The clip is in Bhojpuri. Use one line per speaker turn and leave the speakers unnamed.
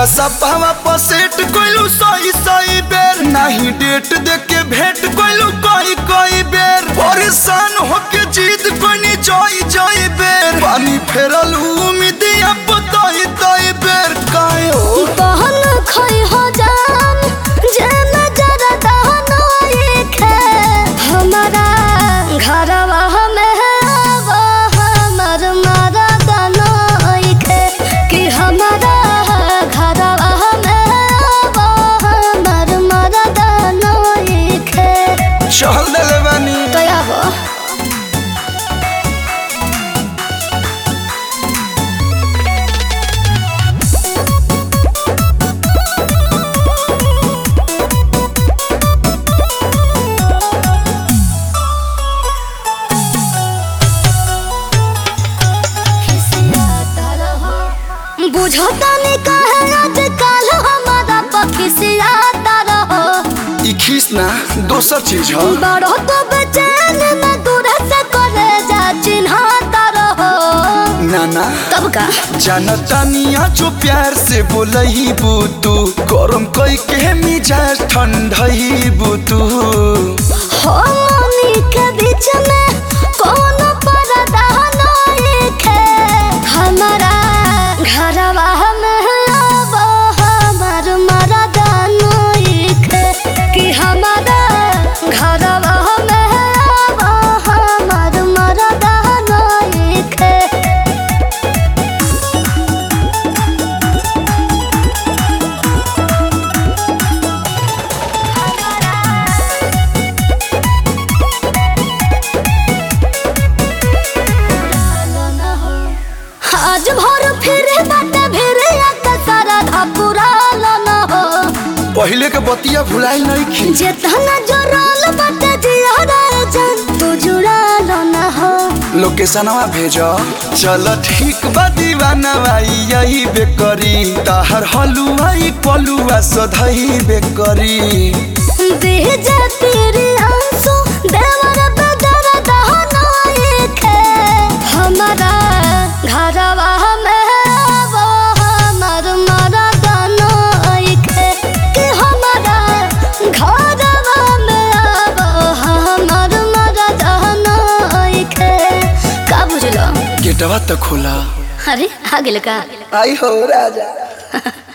व्हाट्सअपवा पर सेट कइलू सही सही बेर नाही डेट देख के भेंट कइलू कई कई बेर परेशान होके जीत कोनी जई जई बेर पानी फेरल उम्मीद अब तई तई बेर काहे हो
बहन खई हो जान जे नजर दहनो एक है हमारा घरवा में वो हमर मारा दनो एक है कि हमारा घरवा में वो हमर मारा दनो एक है
चल देले बानी
दया हो बुझता नहीं कहे आजकल हमारा पखिसियाता रहो
ई खीस ना दोसर चीज ह
बड़ो तो बेचैन न दूर से करे जा चिन्हता रहो
नाना
तब का
जानतानिया जो प्यार से बोलही बुतू गरम कई के मिजाज ठंडही बुतू
हो मनी के बीच में कौन पर्दा नहीं है हमारा घरवा में अब हमार मरदा नहीं है कि हमारा घरवा में अब हमार मरदा नहीं है आज भर फिरे बाटे फिरे आका सारा धापुरा न हो
पहले के बतिया भुलाई नहीं खी
जेतना जोराल बाटे जियारा जान तू जुड़ाल न हो
लोकेशनवा भेज चल ठीक बा दीवाना भाई यही बेकरी ताहर हलुआई पलुआ सधई बेकरी
बीजे तेरे आंसू देवर बदर दहना एक है हमारा घरवा में वो हमर मरदा एक है कि हमारा घरवा में वो हमर मरदा एक है का बुझलो
गेटवा तो खोला
अरे आ गेल का
आई हो राजा